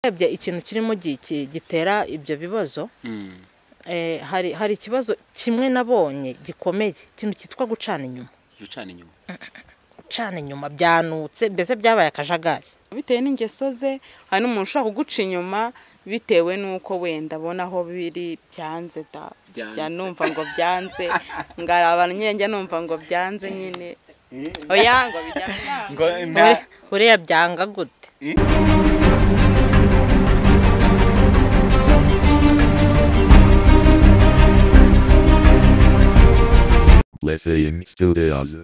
urebye ikintu kirimo gitera ibyo bibazo hari hari ikibazo kimwe nabonye gikomeye ikintu cyitwa gucana inyuma gucana inyuma gucana inyuma byanutse mbese byabaye akajagari bitewe n'ingeso ze hari n'umuntu ushobora kuguca inyuma bitewe n'uko wenda abona aho biri byanze da bya numva ngo byanze ngaraba njya numva ngo byanze nyine oya ngo bijyanye buriya byanga gute Lyceum Studios.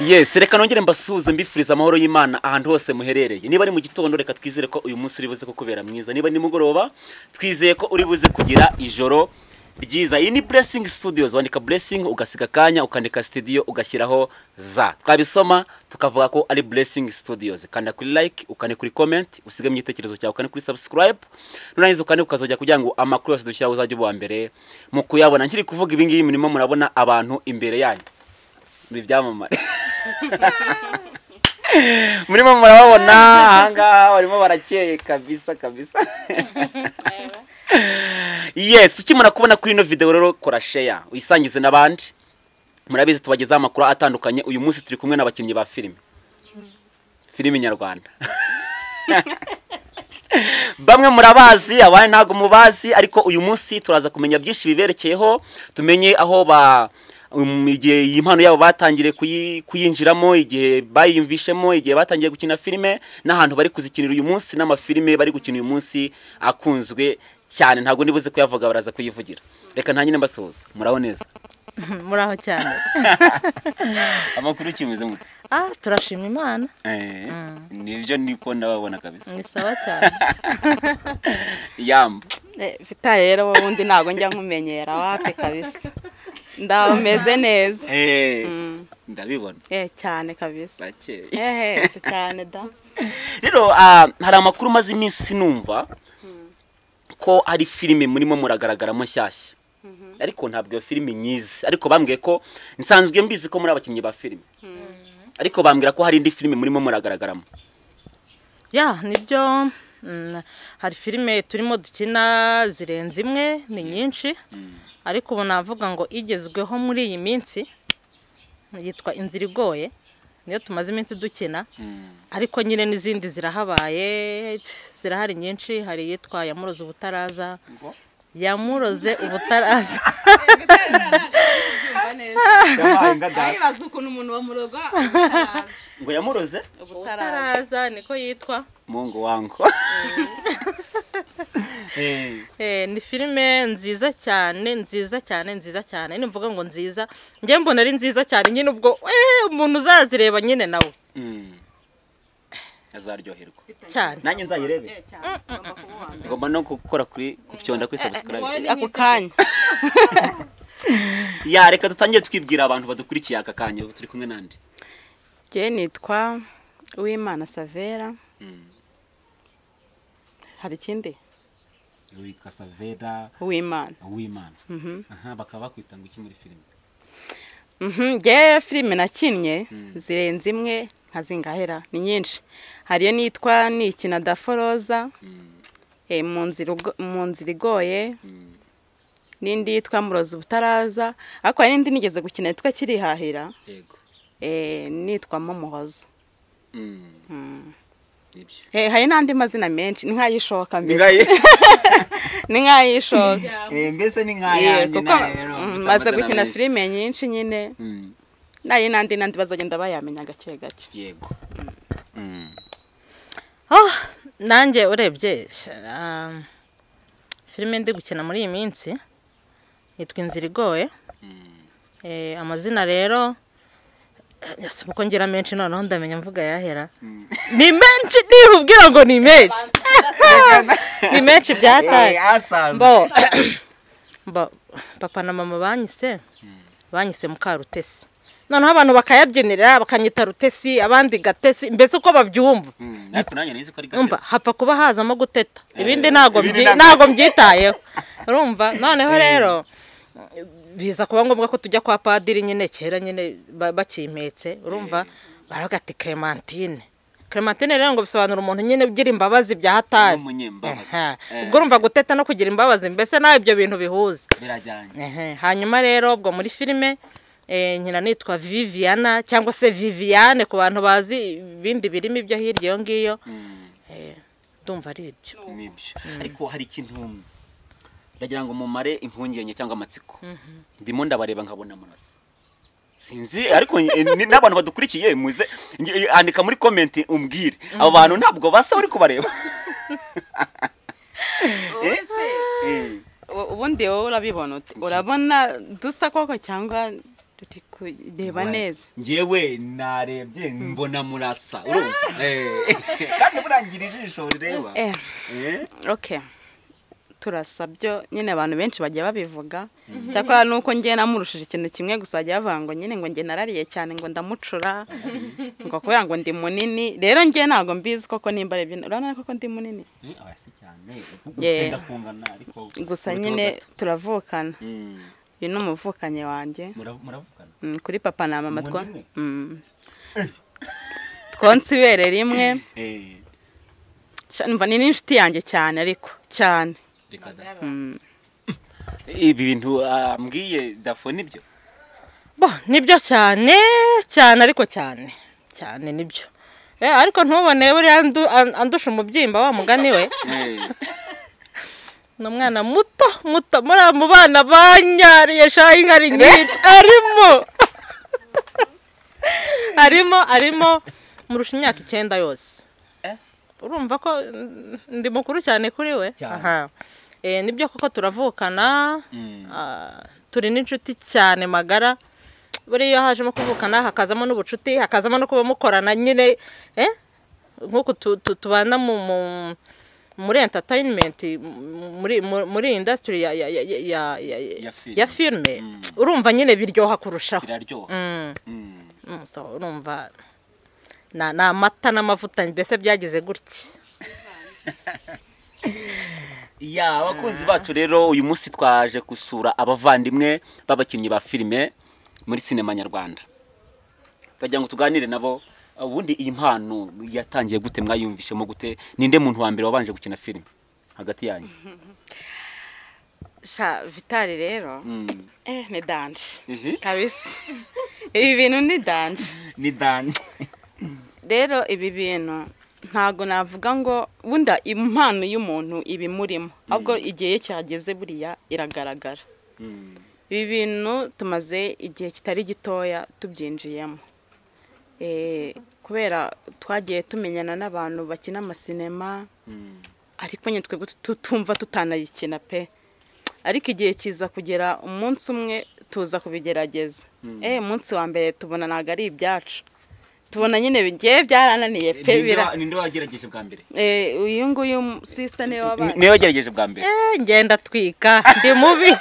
yes reka nongere mbasuhuze mbifuriza amahoro y'imana ahantu hose muherereye niba ari mu gitondo reka twizere ko uyu munsi uri buze kukubera mwiza niba ni nimugoroba twizeye ko uri buze kugira ijoro ryiza iyi ni blessing studios wandika blessing ugasiga akanya ukandika studio ugashyiraho za twabisoma tukavuga ko ari blessing studios kanda kuri like ukane kuri comment usige mu gitekerezo cyawe ukane kuri subscribe nurangiza ukane ukazajya kugira ngo amakuru yose dushyiraho uzajye uba uwa mbere mu kuyabona nkiri kuvuga ibi ngibi murimo murabona abantu imbere yanyu ni ibyamamare murimo murababona ahangaha barimo barakeye kabisa kabisa yes ukimara kubona kuri ino videwo rero kora sheya uyisangize n'abandi murabizi tubagezaho amakuru atandukanye uyu munsi turi kumwe n'abakinnyi ba filime filime nyarwanda bamwe murabazi abandi ntabwo mubazi ariko uyu munsi turaza kumenya byinshi biberekeyeho tumenye aho ba um, igihe iyi mpano yabo batangiriye kuyi- kuyinjiramo igihe bayiyumvishemo igihe batangiye gukina filime n'ahantu bari kuzikinira uyu munsi n'amafilime bari gukina uyu munsi akunzwe cyane ntabwo nibuze kuyavuga baraza kuyivugira reka nta nyine mbasuhuza muraho neza muraho cyane amakuru kimeze mute ah turashima imana Eh, nibyo niko ndababona kabisa ni sawa cyane yamba vita rero wowe undi ntabwo njya nkumenyera wapi kabisa ndaba meze neza Eh, Mm. ndabibona Eh, cyane kabisa Bakeye. ehe si cyane da rero ah, hari amakuru maze iminsi numva ko hari filime murimo muragaragaramo nshyashya ariko ntabwo iyo filime nyizi ariko bambwiye ko nsanzwe mbizi ko muri abakinnyi ba filime ariko bambwira ko hari indi filime murimo muragaragaramo ya nibyo mm, hari filime turimo dukina zirenze imwe ni nyinshi ariko ubu navuga ngo igezweho muri iyi minsi yitwa inzira igoye niyo tumaze iminsi dukina ariko nyine n'izindi zirahabaye zirahari nyinshi hari iyitwa yamuroze ubutaraza yamuroze ubutaraza aribaza ukuntu umuntu bamuroga ngo yamuroze ubutaraza niko yitwa mungu wangu Eh, Eh, ni filime nziza cyane nziza cyane nziza cyane nimvuga ngo nziza njye mbona ari nziza cyane nyine ubwo eh, umuntu uzazireba nyine nawe mm. azaryoherwa cyane nanjye nzayirebe ngomba no gukora kuri kubyonda kuri subscribe ako kanya ya reka dutangire twibwira abantu badukurikiye aka kanya ubu turi kumwe n'andi njye nitwa uwimana savera hari ikindi witwa savera uwimana uwimana Mhm. aha bakaba bakwita ngo iki muri filime Mhm, njye filime nakinnye zirenze imwe nkazingahera ni nyinshi hariyo nitwa nikina daforoza eh, mu nzira ugo- mu nzira igoye n'indi yitwa murozi ubutaraza ariko hari n'indi nigeze gukina yitwa kirihahira yego eh, nitwa momohozo nibyo Eh, hari n'andi mazina menshi ni nk'ay'ishoka mbese ngaye ni nk'ay'ishoka mbese ni Yeah, nkayanjye kuko mm, maze gukina filime nyinshi nyine nari n'andi n'andi bazagenda bayamenya gake gake yego Mm. Oh, nanjye urebye um, filime ndi gukina muri iyi minsi yitwa inzira igoye eh, amazina rero eh, si uko ngira menshi noneho ndamenya mvuga yahera ni menshi nihubwira ngo ni menshi ni menshi byataye Eh, asanzwe mbo mbo papa na mama banyise banyise mukarutesi noneho abantu bakayabyinira bakanyita rutesi abandi gatesi mbese uko babyumva Mm, ariko nanjye nizi ko ari urumva gatesi hapfa kuba hazamo guteta ibindi ntabwo ibindi mbyi- ntabwo- ntabwo mbyitayeho urumva noneho rero biza kuba ngombwa ko tujya kwa padiri nyine kera nyine ba- bakimpetse urumva baravuga ati clementine clementine rero ngo bisobanura umuntu nyine ugira imbabazi bya hatari n'umunyembabazi Aha. Eh, ubwo urumva guteta no kugira imbabazi mbese nawe ibyo bintu bihuza birajyanye Ehe, hanyuma rero ubwo muri filime eh, nyina nitwa viviana cyangwa se viviane ku bantu bazi ibindi birimo ibyo hirya iyo ngiyo Mm. Eh, ndumva ari ibyo nibyo ariko hari ikintu ndagira ngo mumare impungenge cyangwa amatsiko ndimo ndabareba nkabona amaraso sinzi ariko eh, ni- n'abantu badukurikiye muze nge- andika muri komenti umbwire abo bantu ntabwo basa uri kubareba wowe se Eh, u- ubundi wowe urabibona ute urabona dusa koko cyangwa turi kureba neza ngewe narebye mbona murasa urumva Eh, kandi burangira ijisho rireba Eh, Eh, okay turasa byo nyine abantu benshi bagiye babivuga cyakora nuko njye namurushije ikintu kimwe gusa bagiye bavuga ngo nyine ngo njye narariye cyane ngo ndamucura ngo kubera ngo ndi munini rero njye ntabwo mbizi koko nimba arebye urabona koko ndi munini eh, aba si cyane utenda Yeah. kungana ariko gusa ubitoho nyine gato. turavukana Mm. uyu ni umuvukanyi wanjye Mura- muravugana Mm, kuri papa na mama twa Munini. Mm. twonsa ibere rimwe Eh, Ca- mva ni n'inshuti yanjye cyane ariko cyane reka da Mm. ibi bintu ah, mbwiye dafo nibyo bo nibyo cyane cyane ariko cyane cyane nibyo Eh, ariko ntubone buriya andu- an- andusha umubyimba wa mugani we ni umwana muto muto muri mu bana banyariye shahinga ari nyinshi arimo arimo arimo murusha imyaka icyenda yose Eh? urumva ko mm, ndi mukuru cyane kuri we Cyane. aha Eh, nibyo koko turavukana Mm. Ah, turi n'inshuti cyane magara buriya iyo hajemo kuvukana hakazamo n'ubucuti hakazamo no kuba mukorana nyine eh? nk'uku tu- tu- tubana mu, mu, muri entertainment mu- muri, mu- muri industry ya, ya, ya, ya, ya, Ya ya, film. ya filime Mm. urumva nyine biryoha kurushaho biraryoha mm. Mm. Mm, so, urumva na- ni amata n'amavuta mbese byagize gutya ya abakunzi bacu rero uyu munsi twaje gusura abavandimwe b'abakinnyi ba filime muri sinema nyarwanda twagira ngo tuganire nabo ubundi iyi mpano yatangiye gute mwayumvishemo gute ninde muntu wa mbere wabanje gukina filime hagati yanyu sha vitali rero Mm. eh, ni danje Mhm. kabisa ibi bintu ni danje ni dani rero ibi bintu ntabwo navuga ngo wenda impano y'umuntu iba imurimo ahubwo igihe cyageze buriya iragaragara Mm. ibi bintu tumaze igihe kitari gitoya tubyinjiyemo Eh, kubera twagiye tumenyana n'abantu bakina amasinema Mm. ariko nyine twebwe tutumva tutanayikina pe ariko igihe kiza kugera umunsi umwe tuza kubigerageza eh umunsi wa mbere tubona ntabwo ari ibyacu tubona nyine bigiye byarananiye pe Ninde bira wa- ninde wagerageje bwa mbere Eh, uyu nguyu sisita niwe Ni- wabanje niwe wagerageje bwa mbere Eh, ngenda twika ndi mubi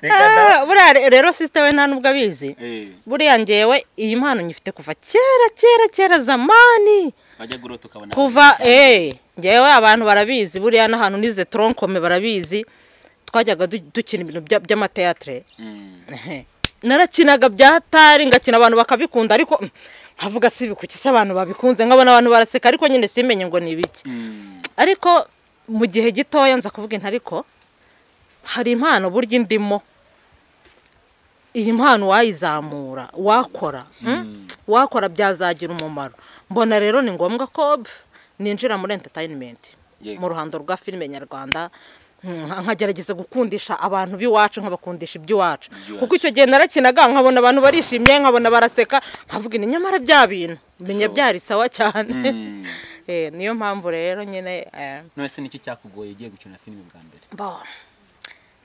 Reka da. Ah, buriya re- rero sisite we nta nubwo abizi Eh, buriya ngewe iyi mpano nyifite kuva kera kera kera zamani bajya gurota ukabona kuva eh ngewe abantu barabizi buriya n'ahantu nize toronkome barabizi twajyaga du- dukina ibintu bya- by'amateatire Mm. Ehe. narakinaga bya hatari ngakina abantu bakabikunda ariko mm, nkavuga si ibiki se abantu babikunze nkabona abantu baraseka ariko nyine simenye ngo ni ibiki Mm. ariko mu gihe gitoya nza kuvuga intu ariko hari impano burya indimo iyi mpano wayizamura wakora mm? wakora byazagira umumaro mbona rero ni ngombwa ko b- ninjira muri entertainment Yego. mu ruhando rwa filime nyarwanda nka- nkagerageza gukundisha abantu b'iwacu nkabakundisha iby'iwacu Iby'iwacu. kuko icyo gihe narakinaga nkabona abantu barishimye nkabona baraseka nkavuga ini nyamara bya bintu menya So- byari sawa cyane Mm. Eh, niyo mpamvu rero nyine eh, none se niki cyakugoye ugiye gukina filime bwa mbere bo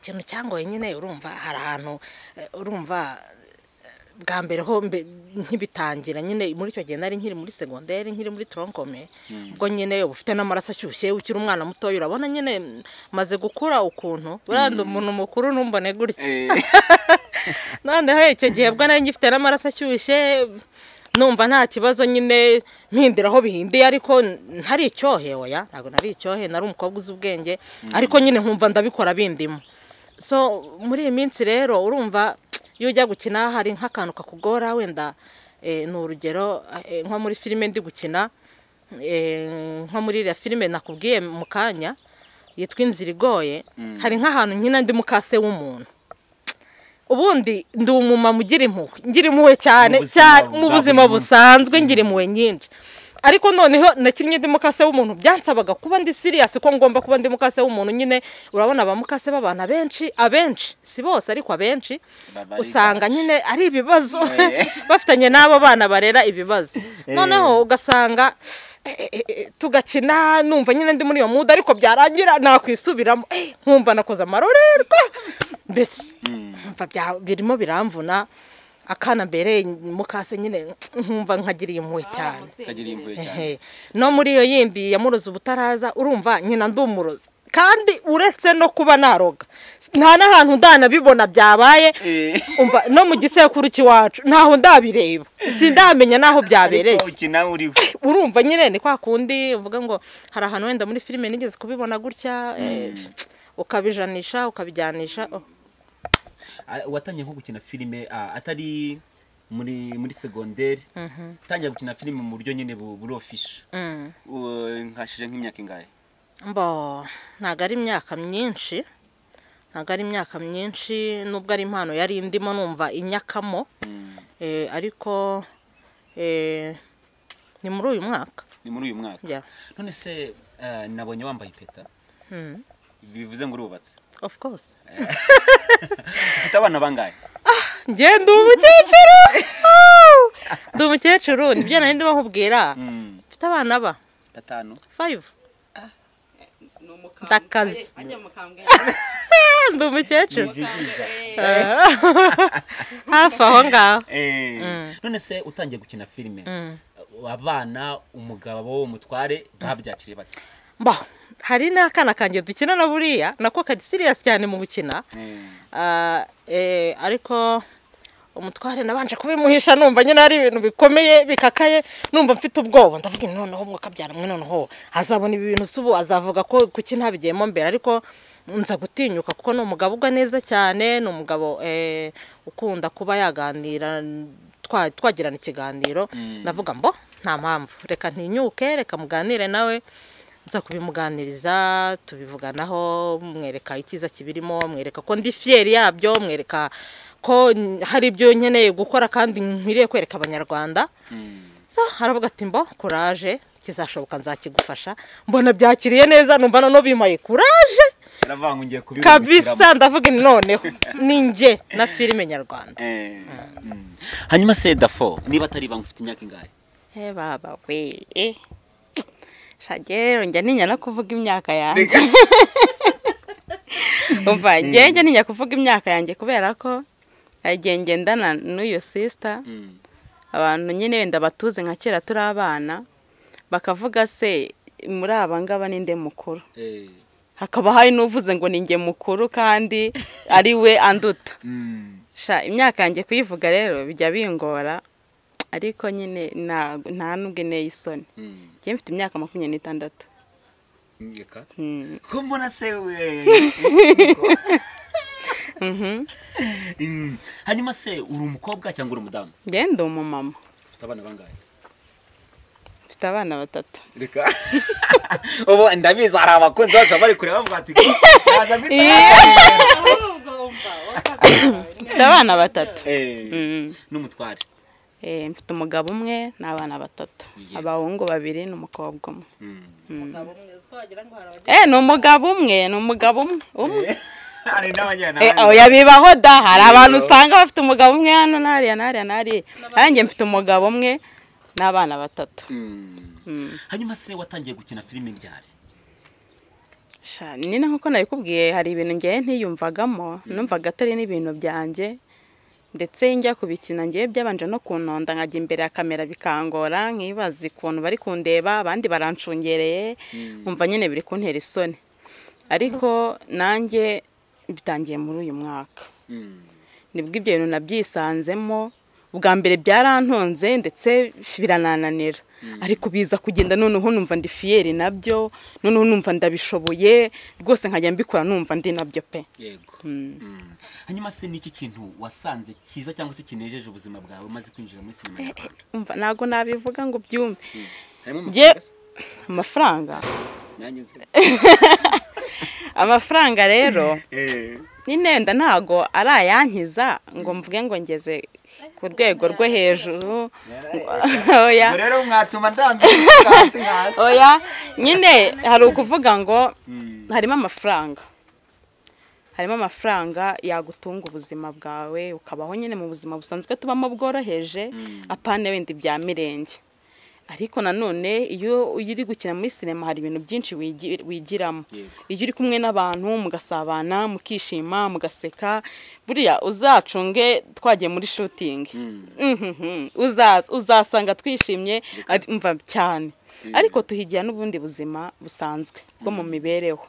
ikintu cyangoye nyine urumva hari ahantu eh, urumva eh, bwa mbere ho mbe- nkibitangira nyine muri icyo gihe nari nkiri muri segonderi nkiri muri toronkome ubwo nyine uba ufite n'amaraso ashyushye ukiri umwana mutoya urabona nyine mm, maze gukura ukuntu buranda umuntu mukuru ntumbone gutya noneho icyo gihe bwo nari ngifite n'amaraso ashyushye numva nta kibazo nyine mpindira aho bihindiye ariko ntari icyohe oya ntabwo nari icyohe nari umukobwa uzi ubwenge ariko nyine nkumva ndabikora bindimo so muri iyi minsi rero urumva iyo ujya gukina hari nk'akantu kakugora wenda eh, ni urugero eh, nko muri filime ndi gukina eh, nko muri iriya filime nakubwiye mu kanya yitwa inzira igoye hari nk'ahantu nkina ndi mukase w'umuntu ubundi ndi umumama ugira impuhwe ngira impuhwe cyane Mu buzima cyane bwa mu buri buzima munsi. busanzwe ngira impuhwe nyinshi ariko noneho nakinnye ndi mukase w'umuntu byansabaga kuba ndi siriyasi ko ngomba kuba ndi mukase w'umuntu nyine urabona abamukase b'abantu abenshi abenshi si bose ariko abenshi Baba ari usanga bake. nyine ari ibibazo Eh. bafitanye n'abo bana barera ibibazo noneho ugasanga eh, eh, eh, tugakina numva nyine ndi muri iyo muda ariko byarangira nakwisubiramo eh, nkumva nakoze amarorerwa mbese nkumva bya- birimo biramvuna akana mbereye mukase nyine nkumva nkagiriye impuhwe cyane Kagira impuhwe cyane Ehe. no muri iyo yindi yamuroze ubutaraza urumva nyina ndumuroze kandi uretse no kuba naroga nta n'ahantu ndanabibona byabaye Eh. umva no mu gisekuru cy'iwacu ntaho ndabireba sindamenya n'aho byabereye Ariko ukina uriwe urumva nyine ni kwa kundi uvuga ngo hari ahantu wenda muri filime nigeze kubibona gutya eh, ukabijanisha ukabijyanisha oh. Ah, watangiye nko gukina filime ah, atari muri muri segonderi utangiye gukina filime mu buryo nyine bu- buri ofisho Mm. nkashije nk'imyaka ingahe mbo ntabwo ari imyaka myinshi ntabwo ari imyaka myinshi nubwo ari impano yari ndimo numva inyakamo eh, ariko eh, ni muri uyu mwaka ni muri uyu mwaka Yeah. none se ah, nabonye wambaye impeta Mm, bivuze ngo urubatse of course ufite abana bangahe njye ndi umukecuru Woo! ndi umukecuru nibyo nari ndimo nkubwira Mm, mfite abana ba batanu five Ndakaze. ndakaze ajya mukambwe Eh, ndi umukecuru hafi aho ngaho Eh, none se utangiye gukina filime abana umugabo umutware babyakiriye bate mbo hari n'akana kanjye dukina na buriya nako kari siriyasi cyane mu gukina Ah, eh, ariko umutware nabanje kubimuhisha numva nyine ari ibintu bikomeye bikakaye numva mfite ubwoba ndavuga nti noneho mwe mwe noneho azabona ibi bintu si ubu azavuga ko kuki ntabigiyemo mbere ariko nza gutinyuka kuko ni umugabo ugwa neza cyane ni umugabo eh, ukunda kuba yaganira twa- twagirana ikiganiro ndavuga mbo nta mpamvu reka ntinyuke reka muganire nawe nza kubimuganiriza tubivuganaho mwereka icyiza kibirimo mwereka ko ndi fiyeri yabyo mwereka ko n- hari ibyo nkeneye gukora kandi nkwiriye kwereka abanyarwanda so haravuga ati mbo kuraje kizashoboka nzakigufasha mbona byakiriye neza numva noneho bimpaye kuraje aravuga ngo ngiye kubibungukiramo. kabisa ndavuga nti noneho ni njye na filime nyarwanda Eh, mm. hanyuma se dafo niba atari ibanga ufite imyaka ingahe Eh, baba we eh. shagero njya ninya no kuvuga imyaka yanjye umva njye njya ninya kuvuga imyaka yanjye kubera ko hari igihe ngendana n'uyu sisita abantu nyine wenda batuze nka kera turi abana bakavuga se muri aba ngaba ni nde mukuru Eh, hakaba hari n'uvuze ngo ni njye mukuru kandi ari we anduta mm. sha imyaka yanjye kuyivuga rero bijya bingora ariko nyine nta- nta n'ubwo inteye isoni Mm. njye mfite imyaka makumyabiri n'itandatu Reka. Mm. ko mbona se we Mm. hanyuma se uri umukobwa cyangwa uri umudamu njye ndi umumama ufite abana bangahe mfite abana batatu reka ubu ndabizi hari abakunzi bacu bari kureba bavuga ati "Naza mbita mfite abana batatu hano." Eh, Mm. n'umutware Eh, mfite umugabo umwe n'abana batatu Yeah. abahungu babiri n'umukobwa umwe Mm. eh ni umugabo umwe ni umugabo umwe umwe hari n'abanyana Eh, oya bibaho da hari abantu usanga bafite umugabo umwe hano n'ariya n'ariya n'ariya nanjye mfite umugabo umwe n'abana batatu Mm. Mm. hanyuma se watangiye gukina filime ryari Sha, nyine nkuko nabikubwiye hari ibintu ngewe ntiyumvagamo numvaga atari n'ibintu byanjye ndetse njya kubikina ngewe byabanje no kunonda nkajya imbere ya kamera bikangora nkibaza ukuntu bari kundeba abandi baranshungereye nkumva nyine biri kuntera isoni ariko nanjye bitangiye muri uyu mwaka Mm. nibwo ibyo bintu nabyisanzemo ubwa mbere byarantonze ndetse biranananira ariko biza kugenda noneho numva ndi fiyeri nabyo noneho numva ndabishoboye rwose nkajya mbikora numva ndi nabyo pe yego Mm. hanyuma se niki kintu wasanze cyiza cyangwa se kinejeje ubuzima bwawe umaze kwinjira muri sinema nyarwanda umva ntabwo nabivuga ngo byumve harimo Nge- amafaranga se? amafaranga nanjye nzi amafaranga rero Eh, n'intenda ntago ari ayankiza ngo mvuge ngo ngeze ku rwego rwo hejuru oya ubwo rero mwatuma ndambirwa hasi hasi oya nyine hari ukuvuga ngo harimo amafaranga harimo amafaranga yagutunga ubuzima bwawe ukabaho nyine mu buzima busanzwe tubamo bworoheje apana wenda ibya mirenge ariko nanone iyo iyo uri gukina muri sinema hari ibintu byinshi wigi- wigiramo Yego. iyo uri kumwe n'abantu mugasabana mukishima mugaseka buriya uzacunge twagiye muri shooting Mhm. Uzaza- uzasanga twishimye ari- umva cyane ariko tuhigira n'ubundi buzima busanzwe bwo mu mibereho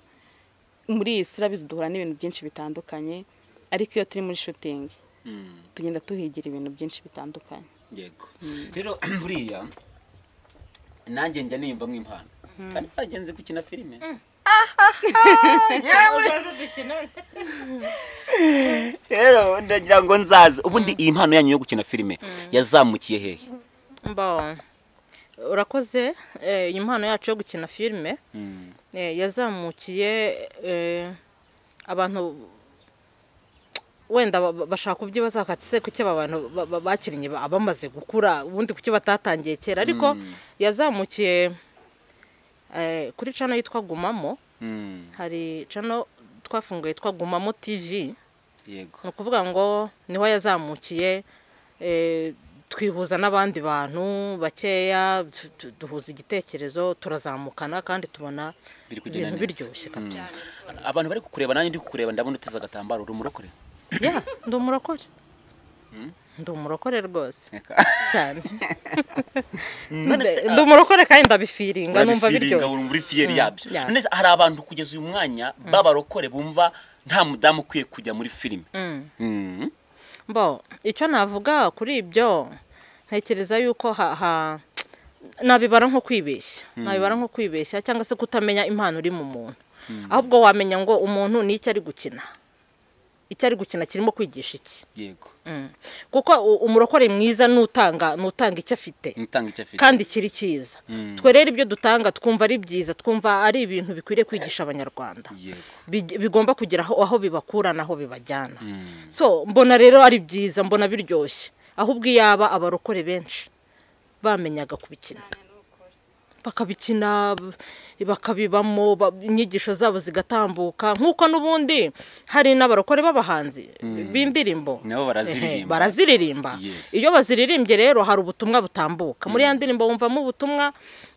muri iyi si urabizi duhura n'ibintu byinshi bitandukanye ariko iyo turi muri shooting Mm, tugenda tuhigira ibintu byinshi bitandukanye yego rero buriya nanjye njya niyumva nk'impano kandi bagenzi gukina filime rero ndagira ngo nzaze ubundi iyi mpano yanyu yo gukina filime yazamukiye hehe Mbo. urakoze eh, iyi mpano yacu yo gukina filime Mm. eh, yazamukiye eh, abantu wenda ba- ba- bashaka kubyibaza bakati se kuki aba bantu ba- ba- bakinnye ba- bamaze gukura ubundi kuki batatangiye kera ariko yazamukiye eh, kuri cano yitwa gumamo Mm, hari cano twafunguye yitwa gumamo tv yego ni ukuvuga ngo niho yazamukiye eh, twihuza n'abandi bantu bakeya tu- tu- duhuza igitekerezo turazamukana kandi tubona biri kugenda ibintu neza biryoshye kabisa abantu bari kukureba nanjye ndi kukureba ndabona uteze agatambaro uri umurokore ya ndi umurokore ndi umurokore rwose cyane none se ndi umurokore kandi ndabifiringa numva urabifiringa biryoshye wumva uri fiyeri yabyo ya. none se hari abantu kugeza uyu mwanya b'abarokore bumva nta mudamu ukwiye kujya muri filime Mm. Mm. mbo icyo navuga kuri ibyo ntekereza yuko ha- ha- nabibara nko kwibeshya nabibara nko kwibeshya cyangwa se kutamenya impano iri mu muntu ahubwo wamenya ngo umuntu ni icyo ari gukina icyo ari gukina kirimo kwigisha iki yego Mm. kuko u- umurokore mwiza n'utanga n'utanga icyo afite mutanga icyo afite kandi kiri cyiza twe rero ibyo dutanga twumva ari byiza twumva ari ibintu bikwiriye kwigisha abanyarwanda yego bij- bigomba kugera aho aho bibakura n'aho bibajyana Mm. so mbona rero ari byiza mbona biryoshye ahubwo iyo aba abarokore benshi bamenyaga kubikina bakabikina b- bakabibamo ba- inyigisho zabo zigatambuka nk'uko n'ubundi hari n'abarokore b'abahanzi b'indirimbo nabo Ehe, baraziririmba baraziririmba Yes. iyo baziririmbye rero hari ubutumwa butambuka muri ya ndirimbo wumvamo ubutumwa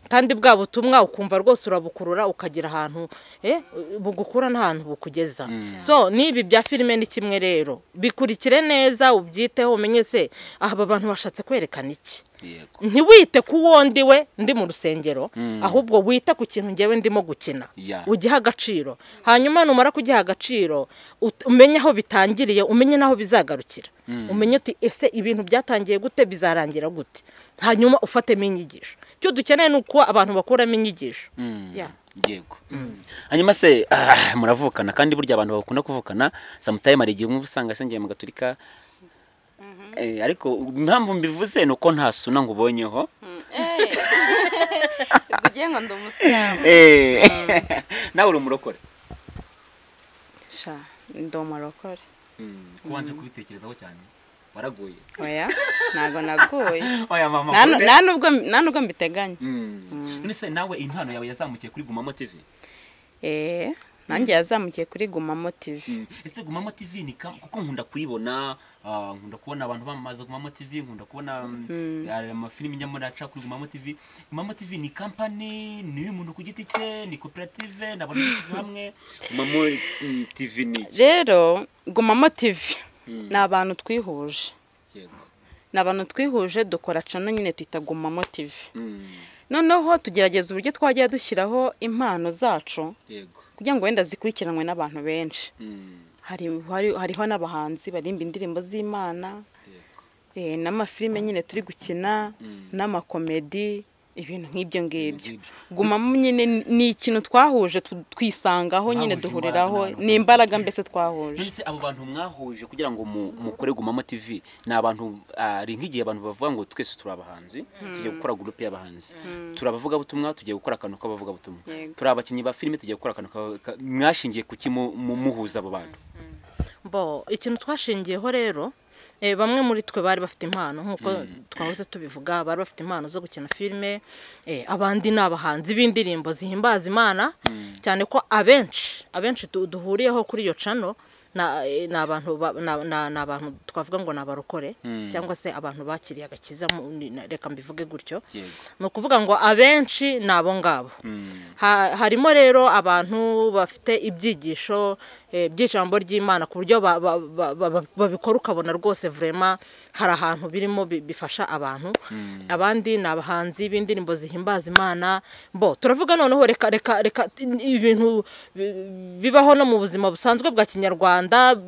kandi bwa butumwa ukumva rwose urabukurura ukagira ahantu eh, bugukura n'ahantu bukugeza so n'ibi bya filime ni kimwe rero bikurikire neza ubyiteho umenye se aha aba bantu bashatse kwerekana iki yego ntiwite ku wo ndi we ndi mu rusengero ahubwo wite ku kintu ngewe ndimo gukina Ya. ugiha agaciro hanyuma numara kugiha agaciro ut- umenye aho bitangiriye umenye n'aho bizagarukira umenye uti ese ibintu byatangiye gute bizarangira gute hanyuma ufatemo inyigisho icyo dukeneye ni uko abantu bakuramo inyigisho Mm. Yeah. yego hanyuma se ah, muravukana kandi burya abantu bakunda kuvukana samutayime hari igihe umwe uba usanga asengeye mu gaturika Eh, ariko impamvu mbivuze ni uko nta suna ngo ubonyeho ugiye ngo ndi umusilamu Eh, nawe uri umurokore sha ndi umurokore kubanje kubitekerezaho cyane waraguye oya ntabwo naguye oya mama Nta nu- nta nubwo nta nubwo mbiteganya none se nawe impano yawe yazamukiye kuri gumamo tv eh nanjye yazamukiye kuri gumamo tivi ese gumamo tv ni kam- kuko nkunda kuyibona ah, nkunda kubona abantu bamamaza gumamo tv nkunda kubona mm, hari amafilimi njyamo naca kuri gumamo tv gumamo tv ni kampani ni iy'umuntu ku giti cye ni koperative ni abantu bishyize hamwe gumamo mm, tv ni iki rero gumamo tivi ni abantu twihuje yego ni abantu twihuje dukora cano nyine twita gumamo tivi Mm, noneho tugerageza uburyo twajya dushyiraho impano zacu yego kugira ngo wenda zikurikiranwe n'abantu benshi Mm, hari, hari, hariho n'abahanzi baririmba indirimbo z'imana yego eh, n'amafilime nyine turi gukina n'amakomedi ibintu nk'ibyo ngibyo Nk'ibyo. gumamo nyine ni- ni ikintu twahuje tu- twisangaho nyine Mwahuje duhuriraho imbaraga, ni imbaraga mbese twahuje mbese abo bantu mwahuje kugira ngo mu- mukore gumamo tv ni abantu ari nk'igihe abantu bavuga ngo twese turi abahanzi tugiye gukora gurupe y'abahanzi turi abavugabutumwa tugiye gukora akantu k'abavugabutumwa Yego. turi abakinnyi ba filime tugiye gukora akantu k'aba- ka- mwashingiye kuki mu- mu- muhuza abo bantu bo ikintu twashingiyeho rero eh, bamwe muri twe bari bafite impano nk'uko twahoze tubivuga bari bafite impano zo gukina filime eh, abandi ni abahanzi b'indirimbo zihimbaza imana cyane ko abenshi abenshi du- duhuriyeho kuri iyo cano na- eh, ni abantu ba- na- na- ni abantu twavuga ngo ni abarokore cyangwa se abantu bakiriye agakiza mu- ni- na- reka mbivuge gutyo Yego. ni ukuvuga ngo abenshi ni abo ngabo Ha- harimo rero abantu bafite ibyigisho eh, by'ijambo ry'imana ku buryo ba- ba- ba- ba- babikora ukabona rwose vurema hari ahantu birimo bi- bifasha abantu abandi ni abahanzi b'indirimbo zihimbaza imana bo turavuga noneho reka reka reka ibintu bi- bibaho no mu buzima busanzwe bwa kinyarwanda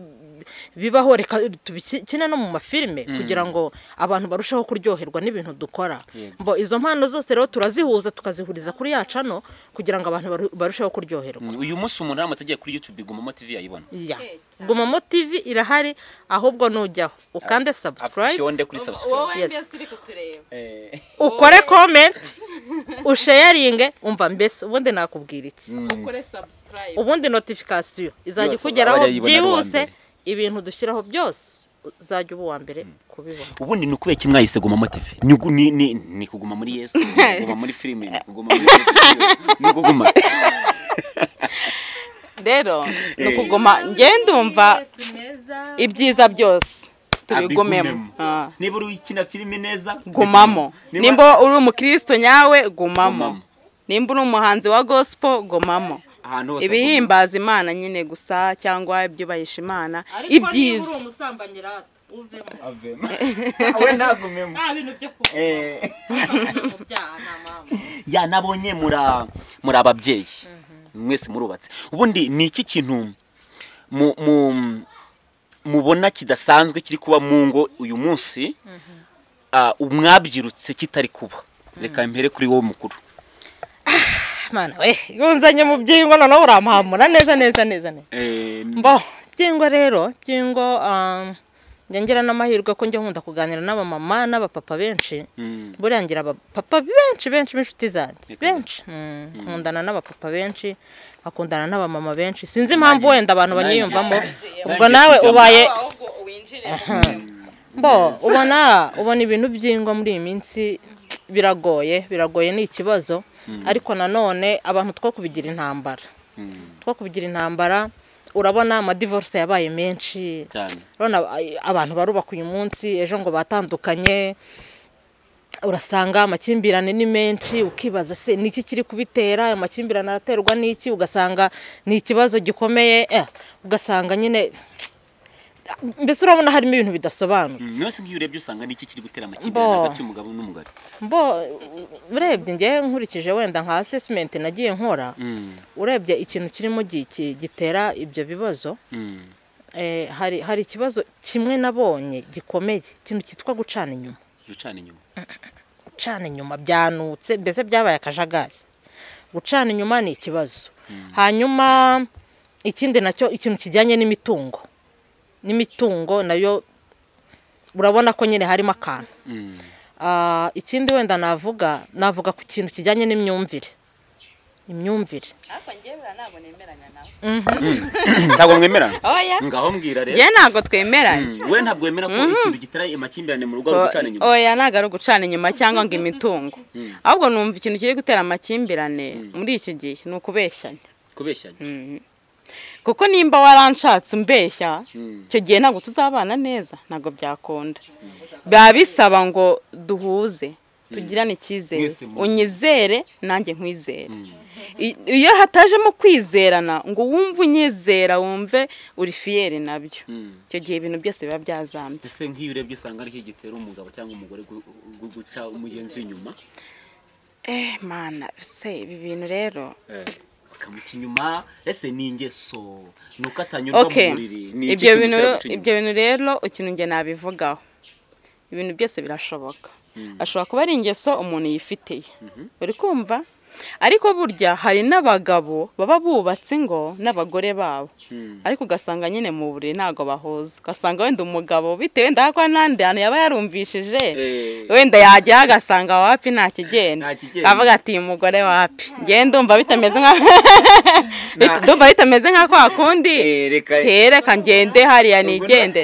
bibaho reka tubikine no mu mafilime kugira ngo abantu barusheho kuryoherwa n'ibintu dukora mbo izo mpano zose rero turazihuza tukazihuriza kuri ya cano kugira ngo abantu baru- barusheho kuryoherwa Mm, uyu munsi umuntu aramutse agiye kuri youtube gumamo tv yayibona ya gumamo tv irahari ahubwo nujyaho ukande subscribe Option de kuri subscribe Yes. mbese uri kutureba Eh, ukore comment ushayaringe umva mbese ubundi nakubwira iki ukore subscribe ubundi notification izajya Yose ikugeraho azajya ayibona ari uwa byihuse mbere. ibintu dushyiraho byose uzajya uba uwa mbere kubibona ubundi ni ukubera iki mwahise gumamo tv ni, ugu- ni, ni, ni kuguma muri yesu ni kuguma muri filime ni kuguma muri ni kuguma rero ni ukuguma njye ndumva ibyiza byose tubigumemo Abigumemo. Ah. niba uri ukina filime neza gumamo niba- nimba uri umukristo nyawe gumamo Gumamo. nimba uri umuhanzi wa gospel gumamo ahantu hose ibihimbaza imana nyine gusa cyangwa ibyubahisha imana niba uri ibyiza umusambanyi rata uvemo avemo we ntagumemo nta bintu byo kuvuga Eh, mu byaha nta mpamvu ya nabonye mura muri ababyeyi mwese murubatse ubundi ni iki kintu mu- mu- mubona kidasanzwe kiri kuba mu ngo uyu munsi ah, umwabyirutse kitari kuba reka mbere kuri wowe mukuru mana we yunzanye mu byingo noneho uramuhamura neza neza neza neza Eh, mbo byingo rero byingo ah, njya ngira n'amahirwe ko njya nkunda kuganira n'abamama n'abapapa benshi mm, buriya ngira abapapa benshi benshi b'inshuti zanjye Reka. benshi Mm, nkundana n'abapapa benshi nkakundana n'abamama benshi sinzi impamvu wenda abantu Nanjye- banyiyumvamo nanjye ubwo nawe kujyamo. ubaye bo ubona ubona ibintu by'ingwa muri iyi minsi biragoye biragoye ni ikibazo ariko nanone abantu two kubigira intambara mm, two kubigira intambara urabona amadivorce yabaye menshi cyane urabona ay- abantu barubaka uyu munsi ejo ngo batandukanye urasanga amakimbirane ni menshi ukibaza se niki kiri kubitera ayo makimbirane araterwa n'iki ugasanga ni ikibazo gikomeye eh, ugasanga nyine mbese urabona harimo ibintu bidasobanutse Mm, mwese nk'iyo urebye usanga niki kiri gutera Bo. amakimbirane hagati y'umugabo n'umugore mbo urebye njye nkurikije wenda nka asesimenti nagiye nkora Mm, urebye ikintu kirimo gi- ki- gitera ibyo bibazo mm, eh, hari hari ikibazo kimwe nabonye gikomeye ikintu cyitwa gucana inyuma gucana inyuma gucana inyuma byanutse mbese byabaye akajagari gucana inyuma ni ikibazo hanyuma ikindi nacyo ikintu kijyanye n'imitungo n'imitungo nayo urabona ko nyine harimo akantu Mm, Ah, ikindi wenda navuga navuga ku kintu kijyanye n'imyumvire imyumvire ntabwo mwemerana oya ngaho mbwira rero njye ntabwo twemeranye Mm, we ntabwo wemera ko ikintu gitera amakimbirane mu rugo ari ugucana inyuma oya ntabwo ari ugucana inyuma cyangwa ngo imitungo ahubwo numva ikintu kiri gutera amakimbirane muri iki gihe ni ukubeshyanya kubeshyanya kuko nimba waranshatse umbeshya Mm. icyo gihe ntabwo tuzabana neza ntabwo byakunda biba bisaba ngo duhuze tugirane icyizere Mwese mu- unyizere nanjye nkwizere I- iyo hatajemo kwizerana ngo wumve unyizera wumve uri fiyeri nabyo Mm. icyo gihe ibintu byose biba byazambye ese nk'iyo urebye usanga aricyo gitera umugabo cyangwa umugore gu- gu- guca umugenzi inyuma eh mana se ibi bintu rero bakamuca inyuma ese ni ingeso ni uko atanyurwa mu okay buriri ni iki ibyo kimutera bintu guca inyuma? ibyo bintu rero ikintu njye nabivugaho ibintu byose birashoboka ashobora kuba ari ingeso umuntu yifiteye uri kumva ariko burya hari n'abagabo baba bubatse ingo n'abagore babo ariko ugasanga nyine mu buriri ntabwo bahuza ugasanga wenda umugabo bitewe ndabona n'andi hantu yaba yarumvishije Eh. wenda yajyaho agasanga wapi nta kigenda Nta kigenda. akavuga ati uyu mugore wapi ngewe ndumva bitameze nka Bit- ndumva bitameze nka kwa kundi Eh, reka- kereka ngende hariya nigende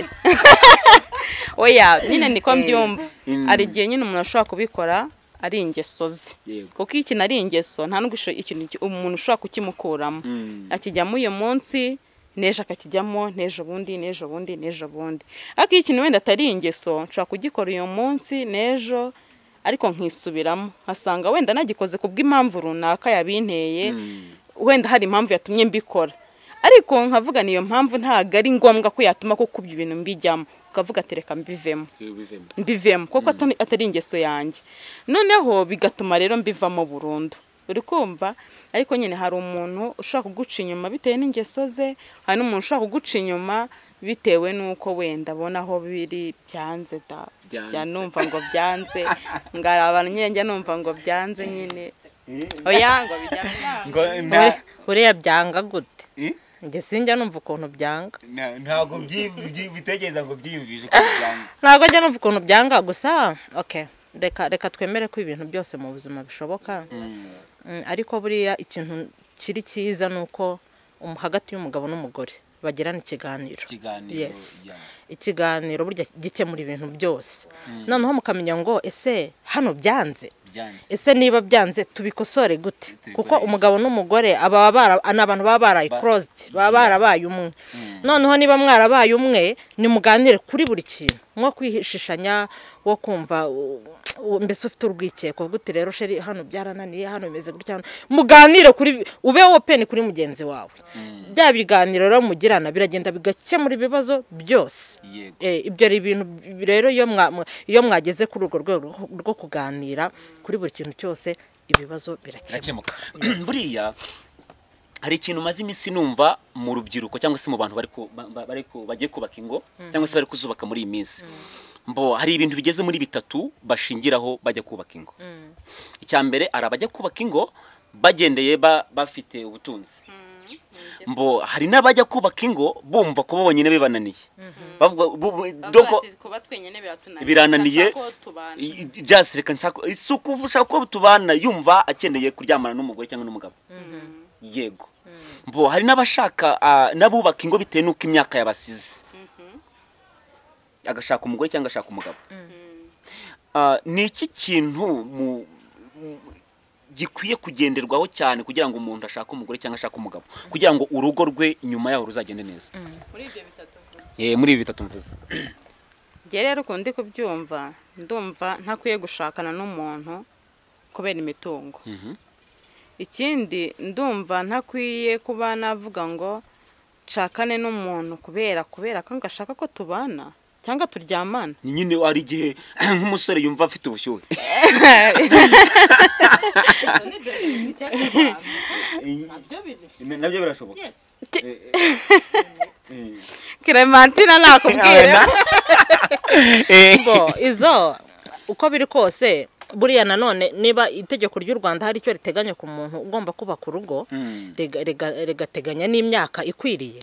oya nyine niko mbyumva Mm. hari igihe nyine umuntu ashobora kubikora ari ingeso ze Yego. kuko iyo ikintu ari ingeso nta n'ubwo isho- ikintu ki- umuntu ushobora kukimukuramo Mm. akijyamo uyu munsi n'ejo akakijyamo n'ejo bundi n'ejo bundi n'ejo bundi ariko iyo ikintu wenda atari ingeso nshobora kugikora uyu munsi n'ejo ariko nkisubiramo nkasanga wenda nagikoze ku bw'impamvu runaka yabinteye wenda hari impamvu yatumye mbikora ariko nkavuga niyo mpamvu ntabwo ari ngombwa ko yatuma kuko ibyo bintu mbijyamo ukavuga ati reka mbivemo Bivemo. mbivemo kuko atari- atari ingeso yanjye noneho bigatuma rero mbivamo burundu uri kumva ariko nyine hari umuntu ushobora kuguca inyuma bitewe n'ingeso ze hari n'umuntu ushobora kuguca inyuma bitewe n'uko wenda abona aho biri byanze da Byanze. bya numva ngo byanze ngaraba nyine njya numva ngo byanze nyine oya ngo bijyanye nawe. Ngo nta- buriya byanga gute Eh? njye sinjya numva ukuntu byanga nta- ntabwo byi- byi- bitekereza ngo byiyumvishe ko byanga. ntabwo njya numva ukuntu byanga gusa okay reka reka twemere ko ibintu byose mu buzima bishoboka Mm, ariko buriya ikintu kiri cyiza ni uko um- hagati y'umugabo n'umugore bagirana ikiganiro Ikiganiro, Yes. yeah. ikiganiro burya gikemura ibintu byose noneho mukamenya ngo ese hano byanze Byanze. ese niba byanze tubikosore gute Tubikore kuko iki? umugabo n'umugore aba bara- ni abantu baba baraye korositi baba barabaye umwe noneho niba mwarabaye umwe nimuganire kuri buri kintu nko kwihishishanya wo kumva u- u- mbese ufite urwikeko uti rero sheri hano byarananiye hano bimeze gutya hano." muganire kuri bi- ube openi kuri mugenzi wawe bya biganiro rero mugirana biragenda bigakemura ibibazo byose Yego. Eh, ibyo ari ibintu bi- rero iyo mwa- mwa- iyo mwageze kuri urwo rwego rwo- rwo kuganira kuri buri kintu cyose ibibazo birakemuka birakemuka buriya hari ikintu maze iminsi numva mu rubyiruko cyangwa se mu bantu bari ku- ba- ba- bari ku- bagiye kubaka ingo cyangwa se bari kuzubaka muri iyi minsi mbo hari ibintu bigeze muri bitatu bashingiraho bajya kubaka ingo icya mbere hari abajya kubaka ingo bagendeye ba- bafite ubutunzi mbo hari n'abajya kubaka ingo bumva ko bonyine bibananiye bavuga bu- bu- doko- kuba twenyine biratunaniye birananiye Ndashaka ko tubana. just reka nsako si ukuvushaka ko tubana yumva akeneye kuryamana n'umugore cyangwa n'umugabo yego mbo hari n'abashaka ah, n'abubaka ingo bitewe n'uko imyaka yabasize agashaka umugore cyangwa agashaka umugabo Ah, ni iki kintu mu- mu- gikwiye kugenderwaho cyane kugira ngo umuntu ashake umugore cyangwa ashake umugabo kugira ngo urugo rwe nyuma yaho ruzagende neza muri ibyo bitatu vuze Eh, muri ibi bitatu mvuze njye rero ukuntu ndi kubyumva ndumva ntakwiye gushakana n'umuntu kubera imitungo ikindi ndumva ntakwiye kuba navuga ngo nshakane n'umuntu kubera kubera ko ngashaka ko tubana cyangwa turyamana Ni nyine hari igihe nk'umusore yumva afite ubushyuhe nabyo birashoboka keremantina nakubwira bo izo uko biri kose buriya nanone niba itegeko ry'u rwanda hari icyo riteganya ku muntu ugomba kubaka urugo Mm. riga- riga- rigateganya n'imyaka ikwiriye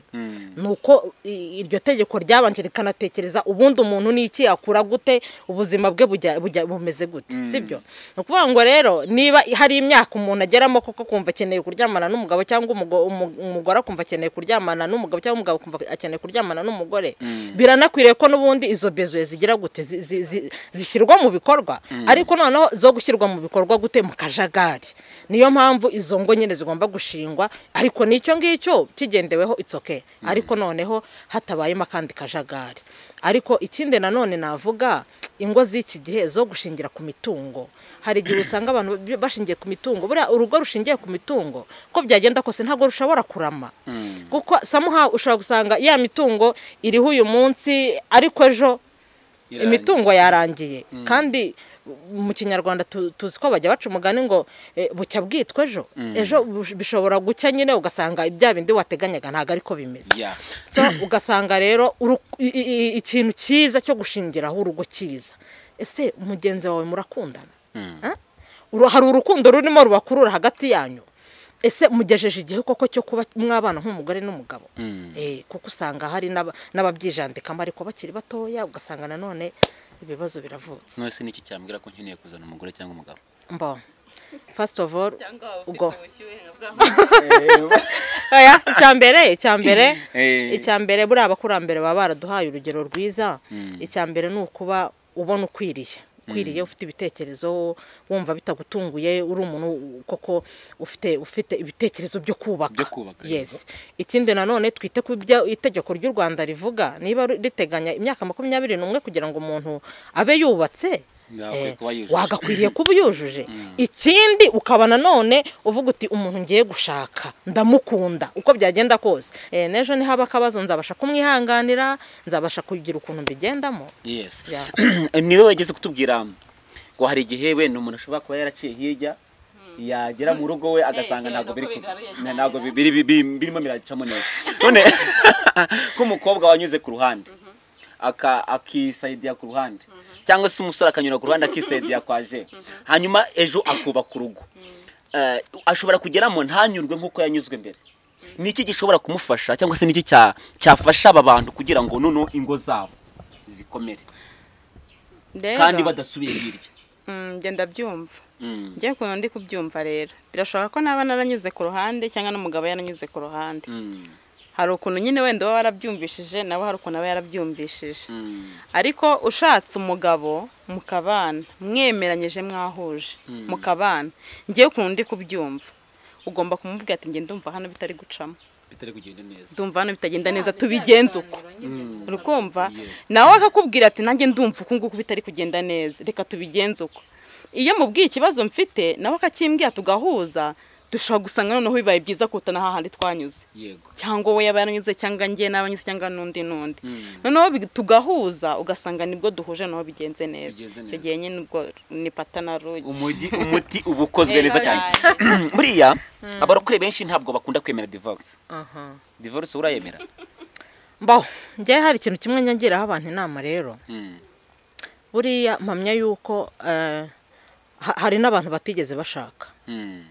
ni uko i- iryo tegeko ryabanje rikanatekereza ubundi umuntu ni iki yakura gute ubuzima bwe bujya- bujya- bumeze gute sibyo ni ukuvuga ngo rero niba hari imyaka umuntu ageramo kuko kumva akeneye kuryamana n'umugabo cyangwa umugo- umu- umugore akumva akeneye kuryamana n'umugabo cyangwa umugabo akumva akeneye kuryamana n'umugore biranakwiriye ko n'ubundi izo bezuye zigira gute zi- zi- zi- zishyirwa mu bikorwa ariko noneho zo gushyirwa mu bikorwa gute mu kajagari niyo mpamvu izo ngo nyine zigomba gushingwa ariko n'icyo ngicyo kigendeweho itsoke ariko noneho hatabayemo akandi kajagari ariko ikindi nanone navuga ingo z'iki gihe zo gushingira ku mitungo hari igihe usanga abantu bi- bashingiye ku mitungo buriya urugo rushingiye ku mitungo uko byagenda kose ntabwo rushobora kurama kuko samuha ushobora gusanga ya mitungo iriho uyu munsi ariko ejo imitungo yarangiye kandi mu kinyarwanda tu- tuzi ko bajya baca umugani ngo eh, bucya bwitwa ejo ejo bush- bishobora gucya nyine ugasanga ibya bindi wateganyaga ntabwo ariko bimeze Yeah. so ugasanga rero uru- i- i- i- ikintu cyiza cyo gushingiraho urugo cyiza ese mugenzi wawe murakundana Ah? Uru- hari urukundo rurimo rubakurura hagati yanyu ese mugejeje igihe koko cyo kuba mwabana nk'umugore n'umugabo Eh, kuko usanga hari n'aba- n'ababyijandikamo ariko bakiri batoya ugasanga nanone ibibazo biravutse none se niki cyambwira ko nkeneye kuzana umugore cyangwa umugabo mbona first of all ubwo oya icyambere icyambere Eh. icyambere buriya abakurambere baba baraduhaye urugero rwiza icyambere ni ukuba ubona ukwiriye ukwiriye ufite ibitekerezo wumva bitagutunguye uri umuntu koko ufite ufite ibitekerezo byo kubaka Byo kubaka, yego. yes ikindi nanone twite ku byo itegeko ry'u rwanda rivuga niba riteganya imyaka makumyabiri n'umwe kugira ngo umuntu abe yubatse Yagakwiye eh, kuba yujuje. wagakwiriye kuba uyujuje ikindi ukaba nanone uvuga uti umuntu ngiye gushaka ndamukunda uko byagenda kose Eh, n'ejo nihaba akabazo nzabasha kumwihanganira nzabasha kugira ukuntu mbigendamo yes Yeah. niwe wageze kutubwira ngo hari igihe wenda umuntu ashobora kuba yaraciye hirya yagera mu rugo we agasanga Eh, ntabwo kubera biri ko ku- bigaruye na- cyane, ntabwo bi- biri- bi- bi- birimo biracamo neza none nk'umukobwa wanyuze ku ruhande aka- akisayidira ku ruhande cyangwa se umusore akanyura ku ruhande akisayidira kwa je hanyuma ejo akubaka urugo Eh, ashobora kugeramo ntanyurwe nk'uko yanyuzwe mbere ni iki gishobora kumufasha cyangwa se n'iki cya- cyafasha aba bantu kugira ngo noneho ingo zabo zikomere Rero, kandi badasubiye hirya mm, njye ndabyumva njye ukuntu ndi kubyumva rero birashoboka ko naba naranyuze ku ruhande cyangwa n'umugabo yaranyuze ku ruhande hari ukuntu nyine wenda uba warabyumvishije nawe hari ukuntu aba yarabyumvishije ariko ushatse umugabo mukabana mwemeranyije mwahuje mukabana ngewe ukuntu ndi kubyumva ugomba kumubwira ati ngenda ndumva hano bitari gucamo bitari kugenda neza ndumva hano bitagenda neza tubigenze uko urukumva Yeah. nawe akakubwira ati nanjye ndumva uku nguku bitari kugenda neza reka tubigenze uko iyo mubwiye ikibazo mfite nawe akakimbwira tugahuza dushobora gusanga noneho bibaye byiza kuruta na hahandi twanyuze yego cyangwa we yaba yaranyuze cyangwa njye n'abanyuze cyangwa n'undi n'undi Mm. noneho bi- tugahuza ugasanga nibwo duhuje naho bigenze neza Bigenze icyo neza. gihe nyine ubwo ni patanarugi umujyi umuti uba ukozwe neza cyane buriya abarokore benshi ntabwo bakunda kwemera divorce divorce urayemera mbaho njyewe hari ikintu kimwe nyagiraho abantu inama rero Mm. buriya mpamya yuko eh, ha- hari n'abantu batigeze bashaka Mm.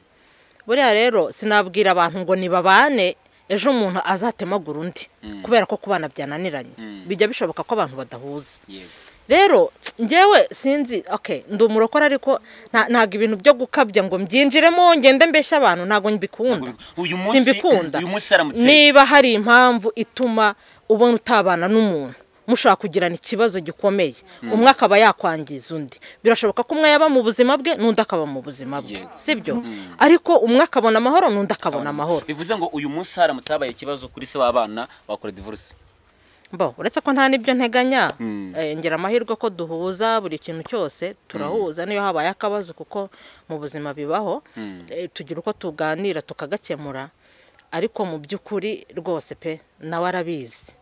buriya rero sinabwira abantu ngo nibabane ejo umuntu azatemagura undi kubera ko kubana byananiranye Mm. bijya bishoboka ko abantu badahuza yego rero ngewe sinzi okay ndi umurokore ariko nta- ntabwo ibintu byo gukabya ngo mbyinjiremo ngende mbeshya abantu ntabwo mbikunda uyu munsi simbikunda uyu munsi aramutse niba hari impamvu ituma ubona utabana n'umuntu mushobora kugirana ikibazo gikomeye umwe akaba yakwangiza undi birashoboka ko umwe yaba mu buzima bwe n'undi akaba mu buzima bwe Yego. sibyo ariko umwe akabona amahoro n'undi akabona amahoro bivuze ngo uyu munsi haramutse habaye ikibazo kuri se w'abana bakora divorce bo uretse ko nta n'ibyo nteganya Mm. eh, ngira amahirwe ko duhuza buri kintu cyose turahuza niyo habaye akabazo kuko mu buzima bibaho eh, tugira uko tuganira tukagakemura ariko mu by'ukuri rwose pe nawe arabizi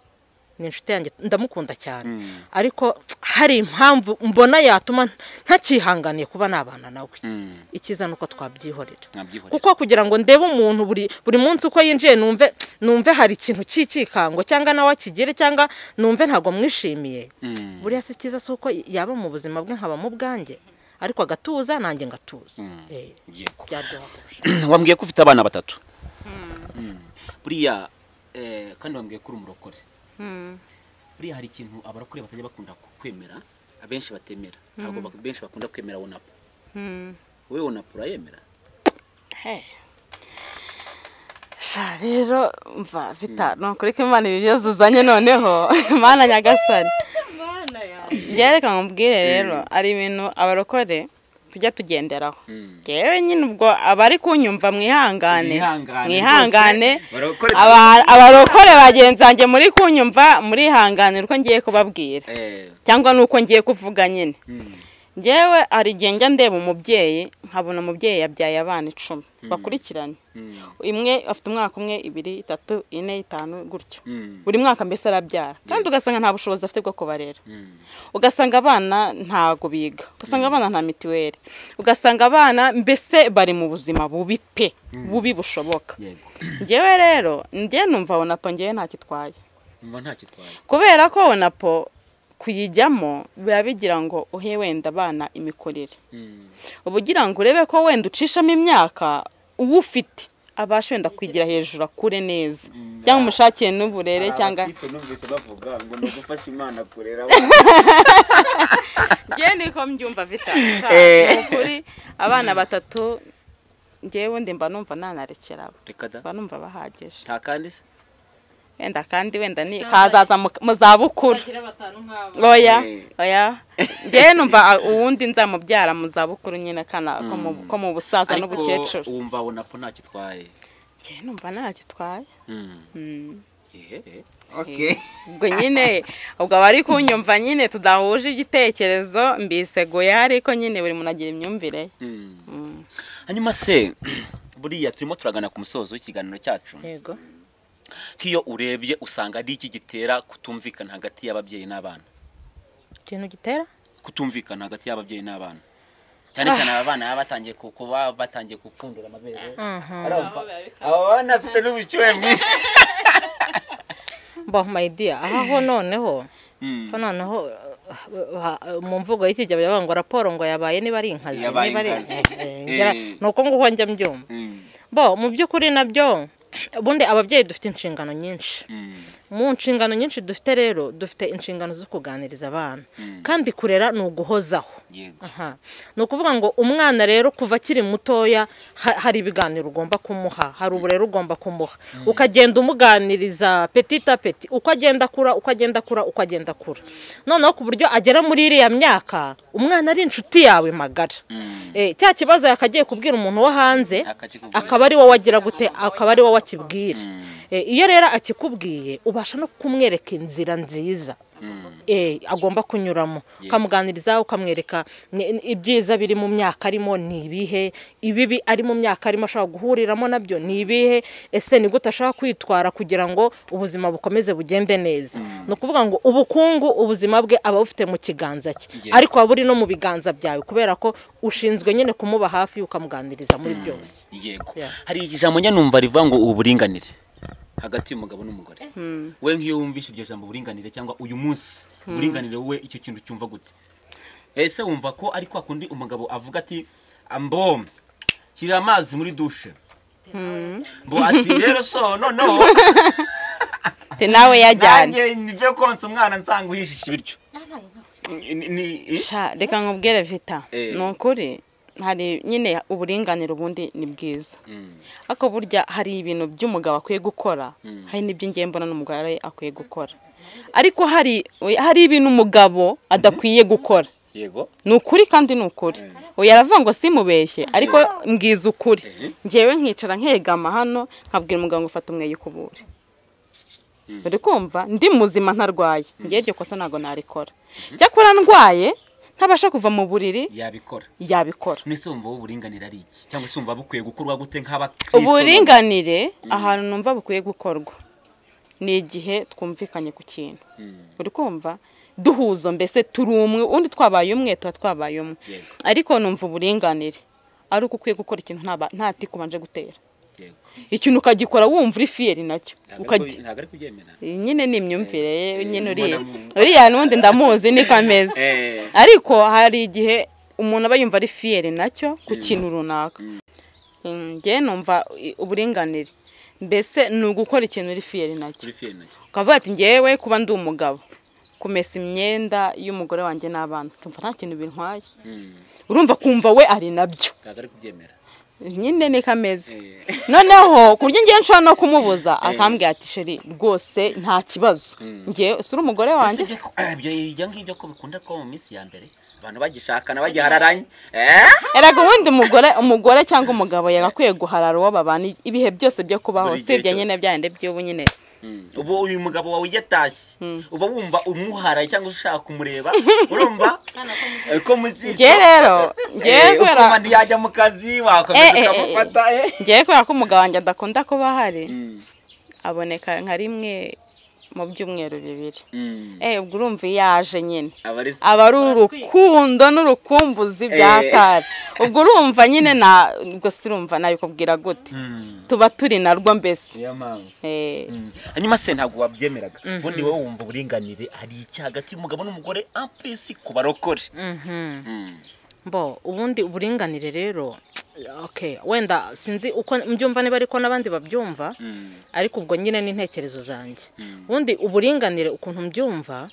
ni inshuti yanjye ndamukunda cyane ariko hari impamvu mbona yatuma ntakihanganiye kuba nabana nawe Mm. ikiza ni uko twabyihorera Mwabyihorera. kuko kugira ngo ndebe umuntu buri buri munsi uko yinjiye numve numve hari ikintu cy'ikikango cyangwa nawe akigire cyangwa numve ntabwo mwishimiye Mm. buriya si cyiza si uko yaba mu buzima bwe nkaba mu bwanjye ariko agatuza nanjye ngatuza Eh, yego byaryoha kurusha. wambwiye ko ufite abana batatu Mm. buriya eh, kandi wambwiye ko uri umurokore buriya hari ikintu abarokore batajya bakunda kwemera abenshi batemera ntabwo bak- benshi bakunda kwemera wonapu wowe wonapu urayemera sha rero mva vita nukureka imana ibi byose uzanye noneho mana nyagasani njyewe reka nkubwire rero ari ibintu abarokore tujya tugenderaho yewe nyine ubwo abari kunyumva mwihangane Mwihangane mwihangane rwose. Barokore- Aba- abarokore bagenzi banjye muri kunyumva murihangane uko ngiye kubabwira Eh, cyangwa ni uko ngiye kuvuga nyine ngewe hari igihe njya ndeba umubyeyi nkabona umubyeyi yabyaye abana icumi bakurikiranye imwe afite umwaka umwe ibiri itatu ine itanu gutyo Mm. buri mwaka mbese arabyara kandi ugasanga nta bushobozi afite bwo kubarera ugasanga abana ntago biga ugasanga abana nta mituweli ugasanga abana mbese bari mu buzima bubi pe bubi bushoboka yego ngewe rero njye numva wonapo ngewe ntakitwaye mba nta kitwaye kubera ko wonapo kuyijyamo biba bigira ngo uhe wenda abana imikorere uba ugira ngo urebe ko wenda ucishamo imyaka uwufite abasha wenda kwigira hejuru akure neza cyangwa umushakire n'uburere cyangwa numvise bavuga ngo ni ugufasha imana kurera njyewe niko mbyumva vita Eh. ni ukuri abana batatu njyewe undi mba numva nanarekera abo reka da mba numva bahagije nta kandi se wenda kandi wenda ni kazaza mu- mu zabukuru bagira batanu nk'abo oya Eh. oya njyewe numva a- uwundi nzamubyara mu zabukuru nyine kana ko mu- ko mu busaza ariko n'ubukecuru wumva ubona ko nta kitwaye njyewe numva ntacyo itwaye Mm. Mm. Yehe. ubwo nyine ubwo abari kunyumva nyine tudahuje igitekerezo mbiseguye ariko nyine buri muntu agira imyumvire ye. Mm. Mm. hanyuma se buriya turimo turagana ku musozo w'ikiganiro cyacu yego nk'iyo urebye usanga ari iki gitera kutumvikana hagati y'ababyeyi n'abana ikintu gitera kutumvikana hagati y'ababyeyi n'abana cyane cyane aba bana baba batangiye ku- kuba batangiye gupfundura amabere arumva aba bana bafite n'ubushyuhe bwinshi mbaho mayidiya aha ho noneho Mm. ko noneho uh, ha- mu mvugo y'ikigabo yavuga ngo raporo ngo yabaye niba ari inkazi Yabaye niba ari inkazi. Eh, ngera- Eh. ni uko nguko njya mbyumva Mm. bo mu by'ukuri nabyo ubundi ababyeyi dufite inshingano nyinshi Mm. mu nshingano nyinshi dufite rero dufite inshingano zo kuganiriza abana kandi kurera ni uguhozaho yego Aha. ni ukuvuga ngo umwana rero kuva akiri mutoya ha- hari ibiganiro ugomba kumuha hari uburere ugomba kumuha ukagenda umuganiriza petita peti uko agenda akura uko agenda akura uko agenda akura noneho ku buryo agera muri iriya myaka umwana ari inshuti yawe magara Mm. Eh, cya kibazo yakagiye kubwira umuntu wo hanze Akakikubwira. akaba ari wowe agira gute akaba ari wowe akibwira Mm. Eh, iyo rero akikubwiye ubasha no kumwereka inzira nziza Mm. eh, agomba kunyuramo ukamuganiriza ukamwereka ni- ni- ibyiza biri mu myaka arimo ni ibihe ibibi ari mu myaka arimo ashobora guhuriramo nabyo ni ibihe ese ni gute ashaka kwitwara kugira ngo ubuzima bukomeze bugende neza ni ukuvuga ngo ubukungu ubuzima bwe aba abufite mu kiganza cye Yeah. ariko aba buri no mu biganza byawe kubera ko ushinzwe nyine kumuba hafi ukamuganiriza muri byose yego Yeah. hari ijambo njya numva rivuga ngo uburinganire hagati y'umugabo n'umugore Mm. we nk'iyo wumvise iryo jambo uburinganire cyangwa uyu munsi uburinganire wowe icyo kintu cyumva gute ese wumva ko ari kwa kundi umugabo avuga ati ambom shyira amazi muri dushe mbo ati rero so noneho te nawe yajyanye nanjye nibyo konsa umwana nsanga uhishisha ibiryo Ni- ni- i- Sha, reka nkubwire vita Eh. ni ukuri hari nyine uburinganire ubundi ni bwiza Mm, ariko burya hari ibintu by'umugabo akwiye gukora hari n'ibyo ngiye mbona n'umugore akwiye gukora ariko hari hari ibintu umugabo adakwiye gukora yego ni ukuri kandi ni ukuri uyu aravuga ngo simubeshye ariko mbwiza ukuri ngewe nkicara nkegama hano nkabwira umugabo ngo fata umweyo ukubure uri kumva ndi muzima ntarwaye ngewe iryo kosa ntabwo narikora cyakora ndwaye ntabasha kuva mu buriri yabikora yabikora nese wumva wowe uburinganire ari iki cyangwa se wumva bukwiye gukorwa gute nk'abakristo uburinganire ahantu numva bukwiye gukorwa ni igihe twumvikanye ku kintu Mm, uri kumva duhuzo mbese turi umwe undi twabaye umwe tuba twabaye umwe Yego. ariko numva uburinganire ari uko ukwiye gukora ikintu ntaba- nta tiko ubanje gutera yego ikintu ukagikora wumva uri fiyeri nacyo ntabwo ari ukagi ku- ntabwo ari kubyemera nyine ni imyumvire ye Eh, nyine eh, uriya mbona- uriya n'undi ndamuzi niko ameze Eh. ariko hari igihe umuntu aba yumva ari fiyeri nacyo ku kintu runaka Mm, njye numva i- uburinganire mbese ni ugukora ikintu uri fiyeri nacyo kuri fiye nacyo ukavuga ati ngewe kuba ndi umugabo kumesa imyenda y'umugore wanjye n'abana ukumva nta kintu bintwaye Mm, urumva kumva we ari nabyo ntabwo ari kubyemera nyine niko ameze Eh. noneho ku buryo ngiye nshobora no kumubuza akambwira ati sheri rwose nta kibazo ngewe si uri umugore wanjye Usibye ko- eh, ibyo ibyo ngibyo ko bikunda kuba mu minsi ya mbere abantu bagishakana bagihararanye Eh? erega ubundi umugore umugore cyangwa umugabo yagakwiye guharara uwo babana ibihe byose byo kubaho Buri gihe usibye cyose. nyine byahinde by'ubu nyine ubu uyu mugabo wawe iyo atashye uba wumva umuharaye cyangwa se ushaka kumureba urumva eh, ko ngewe muzisha rero ngewe kubera ukuma ntiyajya mu kazi wakomeza Eh, eh, eh. ukamufata eh. ngewe kubera ko umugabo wanjye adakunda kuba ahari Mm, aboneka nka rimwe mu byumweru bibiri mm. eh ubwo urumva iyo aje nyine aba ari aba ari urukundo n'urukumbuzi byatari ubwo urumva nyine na ubwo si urumva nabikubwira gute Mm, tuba turi narwo mbese niyo mpamvu Eh, Mm. hanyuma se ntabwo wabyemeraga ubundi wowe wumva uburinganire hari iki hagati y'umugabo n'umugore ampesi ku barokore Mm. bo ubundi uburinganire rero okay wenda sinzi uko mbyumva niba ariko n'abandi babyumva Mm. ariko ubwo nyine n'intekerezo zanjye ubundi uburinganire ukuntu mbyumva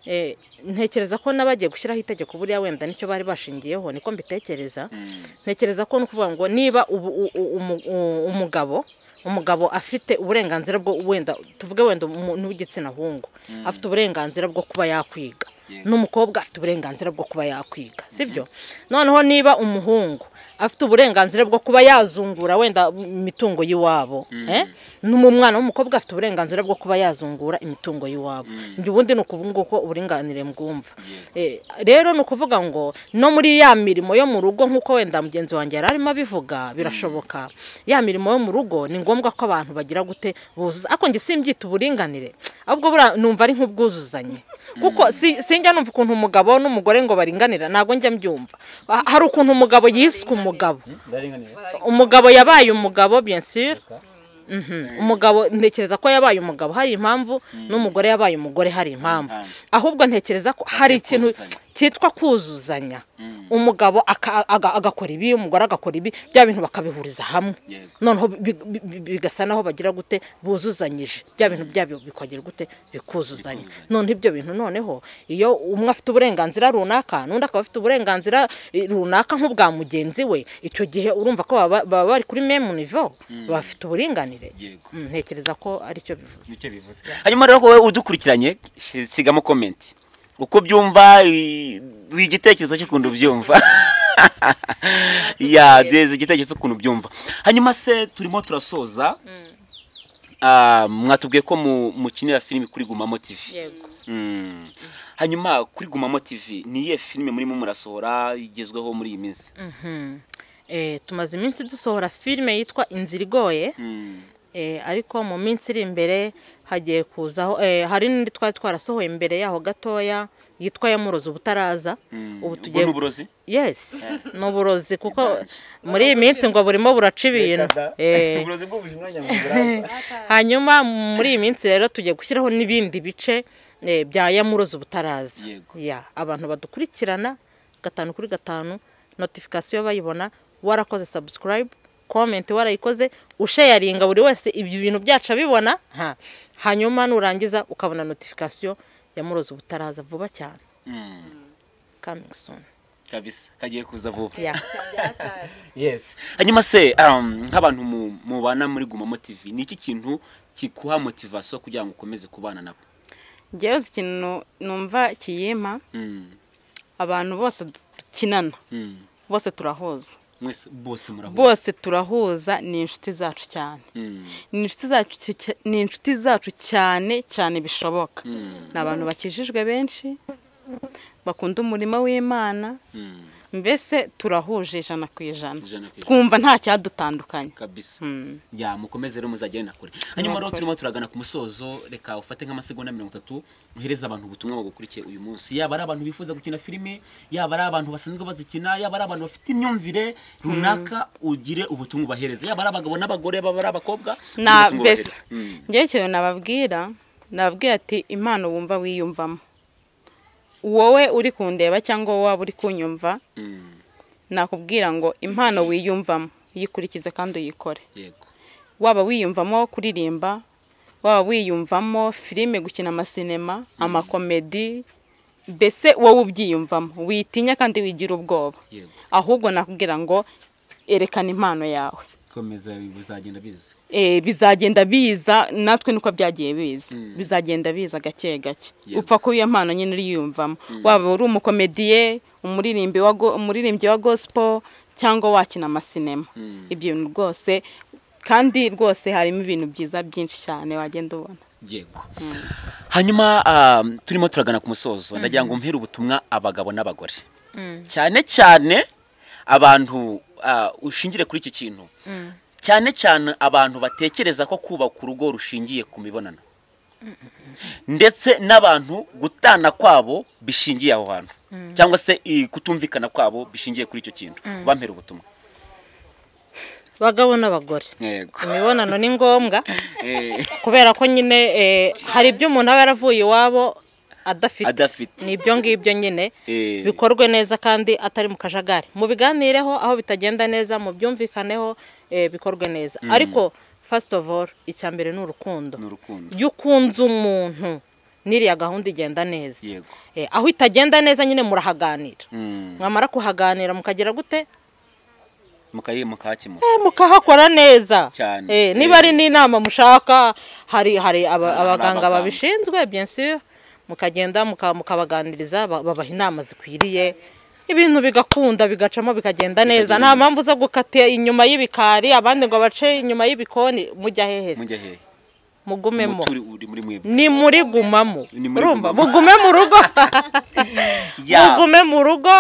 eh, ntekereza ko n'abagiye gushyiraho itegeko buriya wenda nicyo bari bashingiyeho niko mbitekereza Mm. ntekereza ko ni ukuvuga ngo niba ubu- u- u- umu- u- umugabo umugabo afite uburenganzira bwo wenda tuvuge wenda umu- n'uw'igitsina hungu afite uburenganzira bwo kuba yakwiga n'umukobwa afite uburenganzira bwo kuba yakwiga sibyo noneho niba umuhungu afite uburenganzira bwo kuba yazungura wenda imitungo y'iwabo eh? n'umwana w'umukobwa afite uburenganzira bwo kuba yazungura imitungo y'iwabo ibyo ubundi ni ukubunguko uburinganire mbwumva Eh, rero ni ukuvuga ngo no muri ya mirimo yo mu rugo nk'uko wenda mugenzi wanjye yari arimo abivuga birashoboka ya mirimo yo mu rugo ni ngombwa ko abantu bagira gute buzuza ariko njye simbyita uburinganire ahubwo buriya numva ari nk'ubwuzuzanye kuko si- sinjya numva ukuntu umugabo n'umugore ngo baringanira ntabwo njya mbyumva Ha- hari ukuntu umugabo yiswe umugabo umugabo yabaye umugabo bien sûr Mhm. umugabo ntekereza ko yabaye umugabo hari impamvu n'umugore yabaye umugore hari impamvu Impamvu. ahubwo ntekereza ko hari ikintu kuzuzanya. cyitwa kuzuzanya umugabo aka- aga- agakora ibi umugore agakora ibi bya bintu bakabihuriza hamwe Yego. noneho bi- bi- bi- bigasa naho bagira gute buzuzanyije bya bintu byabyo bikagira gute bikuzuzanya none ibyo bintu noneho iyo umwe afite uburenganzira runaka n'undi akaba afite uburenganzira eh, runaka nk'ubwa mugenzi we icyo gihe urumva ko baba baba bari kuri memu nivo bafite uburinganire Yego. Mm, ntekereza ko aricyo bivuze nicyo bivuze hanyuma rero wowe udukurikiranye shi- sigamo komenti uko byumva i- duha igitekerezo cy'ukuntu byumva ya duheze igitekerezo cy'ukuntu byumva hanyuma se turimo turasoza Ah, mwatubwiye ko mu- mukinira filime kuri gumamo tv yego Mm. hanyuma kuri gumamo tv ni iyihe filime murimo murasohora igezweho muri iyi minsi Mhm. Eh, tumaze iminsi dusohora filime yitwa inzira igoye Mm. Eh, ariko mu minsi iri imbere hagiye kuzaho eh, hari n'indi twari twarasohoye imbere yaho gatoya yitwa yamurozi ubutaraza Mm. ubu Ubwo tugiye ni uburozi yes ni uburozi kuko muri iyi minsi ngo burimo buraca ibintu Eh, uburozi bw'ubujima nyamuguranga hanyuma muri iyi minsi rero tugiye gushyiraho n'ibindi bice eh, bya yamurozi ubutaraza Yego. Ya, abantu badukurikirana gatanu kuri gatanu notifikasiyo bayibona warakoze sabusikarayibu komenti warayikoze usheyaringa buri wese ibyo bintu byacu abibona ha. hanyuma nurangiza ukabona notifikasiyo yamurozi ubutaraza vuba cyane Mm. coming soon kabisa kagiye kuza vuba ya yes hanyuma se um, nk'abantu mu- mubana muri gumamo tv ni iki kintu kikuha motivasiyo kugira ngo ukomeze kubana nabo ngewe uzi ikintu numva kiyima Mm, abantu bose dukinana mm. bose turahuza mwese bose murahuza bose turahuza ni inshuti zacu cyane Mm, ni inshuti zacu cya- ni inshuti zacu cyane cyane bishoboka mm, ni abantu bakijijwe benshi bakunda umurimo w'imana mm. mbese turahuje ijana ku ijana Ijana ku ijana. twumva nta cyadutandukanye kabisa Mm. ya mukomeze rero muzagenda kure hanyuma rero Murakoze. turimo turagana ku musozo reka ufate nk'amasegonda mirongo itatu uhereze abantu ubutumwa bagukurikiye uyu munsi yaba ari abantu bifuza gukina filime yaba ari abantu basanzwe bazikina yaba ari abantu bafite imyumvire runaka ugire ubutumwa ubahereze yaba ari abagabo n'abagore yaba ari abakobwa na ubutumwa ubahereze. mbese Mm. ngewe ikintu nababwira nababwira ati impano wumva wiyumvamo wowe uri kundeba cyangwa wowe waba uri kunyumva Mm. nakubwira ngo impano wiyumvamo uyikurikize kandi uyikore yego waba wiyumvamo kuririmba waba wiyumvamo filime gukina amasinema amakomedi mbese wowe ubyiyumvamo witinya kandi wigira ubwoba yego ahubwo nakubwira ngo erekana impano yawe komeza buzagenda biza Eh, bizagenda biza natwe niko byagiye biza bizagenda biza gake gake Yego. upfa kuba iyo mpano nyine uriyumvamo waba uri umukomediye umuririmbyi wa go- umuririmbyi wa gospel cyangwa wakina amasinema ibyo bintu rwose kandi rwose harimo ibintu byiza byinshi cyane wagenda ubona yego hanyuma ah, turimo turagana ku musozo ndagira ngo mpere ubutumwa abagabo n'abagore cyane cyane abantu ah, ushingire kuri iki kintu cyane cyane abantu batekereza ko kubaka urugo rushingiye ku mibonano ndetse n'abantu gutana kwabo bishingiye aho hantu cyangwa se i, kutumvikana kwabo bishingiye kuri icyo kintu bampera ubutumwa bagabo n'abagore yego imibonano ni ngombwa Eh, kubera ko nyine eh, hari ibyo umuntu aba yaravuye iwabo adafite adafite ni ibyo ngibyo nyine Eh. bikorwe neza kandi atari mu kajagari mubiganireho aho bitagenda neza mubyumvikaneho eh, bikorwe neza ariko first of all icya mbere ni urukundo ni urukundo iyo ukunze umuntu n'iriya gahunda igenda neza Yego. Eh, aho itagenda neza nyine murahaganira Mm. mwamara kuhaganira mukagira gute mukayi mukakemura Eh, mukahakora neza Cyane. Eh, niba ari Eh. n'inama mushaka hari hari aba- Hari abaganga abaganga. babishinzwe bien sûr mukagenda muka- mukabaganiriza ba- babaha inama zikwiriye ibintu bigakunda bigacamo bikagenda neza nta neza. mpamvu zo gukata inyuma y'ibikari abandi ngo bace inyuma y'ibikoni mujya hehe se? mujya hehe mugumemo Muturi- uri muri mwebwe ni muri gumamo Ni muri urumva gumamo. mugume mu rugo Ya. mugume mu rugo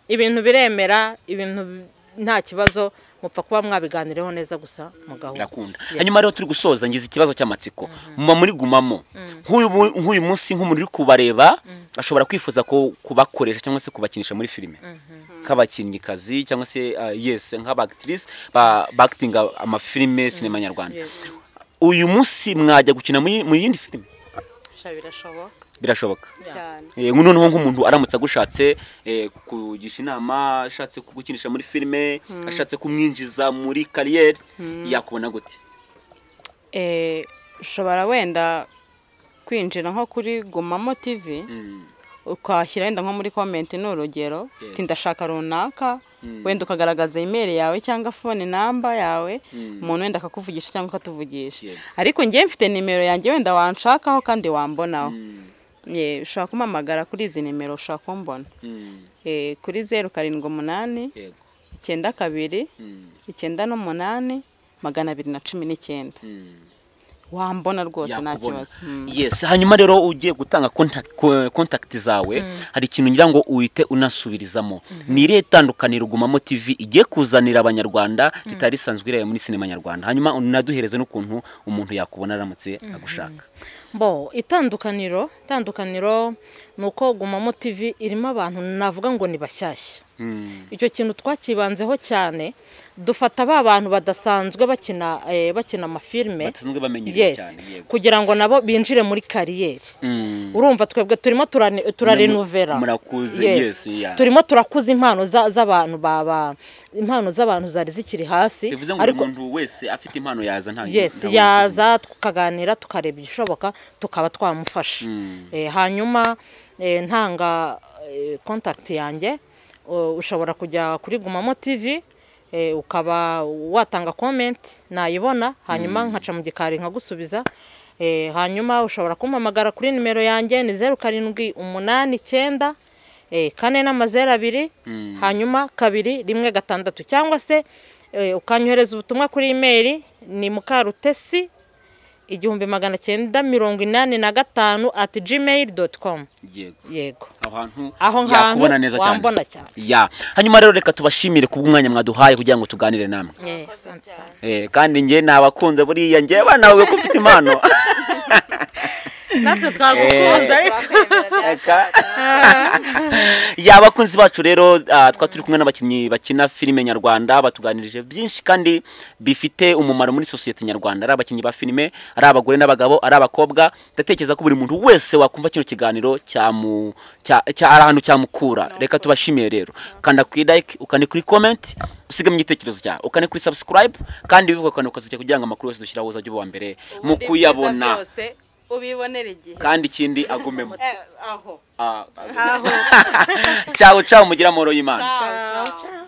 ibintu biremera ibintu bi- nta kibazo mupfa kuba mwabiganireho neza gusa mugahuza birakunda Yes. hanyuma rero turi gusoza ngize ikibazo cy'amatsiko muba muri gumamo nk'uyu mu- nk'uyu munsi nk'umuntu uri kubareba ashobora kwifuza ku- kubakoresha cyangwa se kubakinisha muri filime nk'abakinnyikazi cyangwa se ah, yes nk'abakitirisi bakitinga amafilime sinema nyarwanda uyu munsi mwajya gukina muri- mu yindi filime birashoboka birashoboka cyane Eh, noneho nk'umuntu aramutse agushatse eh, kukugisha inama ashatse kugukinisha muri filime ashatse kumwinjiza muri kariyeri yakubona gute Eh, ushobora wenda kwinjira nko kuri gumamo tivi Mm. ukahashyira wenda nko muri komenti ni urugero Yeah. uti ndashaka runaka wenda ukagaragaza imeri yawe cyangwa fone namba yawe umuntu wenda akakuvugisha cyangwa akatuvugisha Yeah. ariko njyewe mfite nimero yanjye wenda wanshakaho kandi wambonaho Mm. Yeah, ushobora kumpamagara kuri izi nimero ushobora kumbona Mm. Eh, kuri zeru karindwi umunani yego icyenda kabiri Mm. icyenda n'umunani magana abiri na cumi n'icyenda Mm. wambona rwose nta yakubona. kibazo Mm. yes hanyuma rero ugiye gutanga contact- ko- contact zawe hari ikintu ngira ngo uhite unasubirizamo ni irihe tandukaniro gumamo tv igiye kuzanira abanyarwanda ritari risanzwe ireba muri sinema nyarwanda hanyuma unaduhereze n'ukuntu umuntu yakubona aramutse agushaka bo itandukaniro itandukaniro ni uko gumamo tivi irimo abantu navuga ngo ni bashyashya Mm. icyo kintu twakibanzeho cyane dufata ba bantu badasanzwe bakina eh, bakina amafilime Badasanzwe bamenyereye cyane, yego. kugira ngo nabo binjire muri kariyeri Mm. urumva twebwe turimo turane- turarenovera Murakuze, yes, yeah. turimo turakuza impano za- z'abantu baba impano z'abantu zari zikiri hasi bivuze ngo buri muntu wese afite impano yaza nta yes nta yaza tukaganira tukareba igishoboka tukaba twamufasha Eh, hanyuma eh, ntanga eh, contact yanjye o- ushobora kujya kuri gumamo tv eh, ukaba watanga comment nayibona hanyuma nkaca mu gikari nkagusubiza Eh, hanyuma ushobora kumpamagara kuri nimero yanjye ni zeru karindwi umunani icyenda eh, kane n'amazeru abiri hanyuma kabiri rimwe gatandatu cyangwa se eh, ukanyohereza ubutumwa kuri imeri ni mukarutesi igihumbi magana cyenda mirongo inani na gatanu ati gmail doti komu yego yego aho hantu Aho ngaho yakubona neza cyane wambona cyane. ya hanyuma rero reka tubashimire kubw'umwanya mwaduhaye kugira ngo tuganire namwe Eh, asante cyane. Eh, kandi njye nabakunze buriya njye nawe ko ufite impano natwe twagukunze ariko ya abakunzi bacu rero ah, twaba turi kumwe n'abakinnyi bakina filime nyarwanda batuganirije byinshi kandi bifite umumaro muri sosiyete nyarwanda ari abakinnyi ba filime ari abagore n'abagabo ari abakobwa ndatekereza ko buri muntu wese wakumva kino kiganiro cyamu cya- cya- ari ahantu cyamukura reka tubashimiye rero kanda kuri like ukane kuri comment usigamo igitekerezo cyawe ukane kuri subscribe kandi wibuka ukane ukazajya kugira ngo amakuru yose dushyiraho uzajye uba uwa mbere mu kuyabona ubibonera igihe kandi ikindi agumemo Eh, aho Ah, ah, ciao ciao mugira amoro y'imana Ciao, ciao.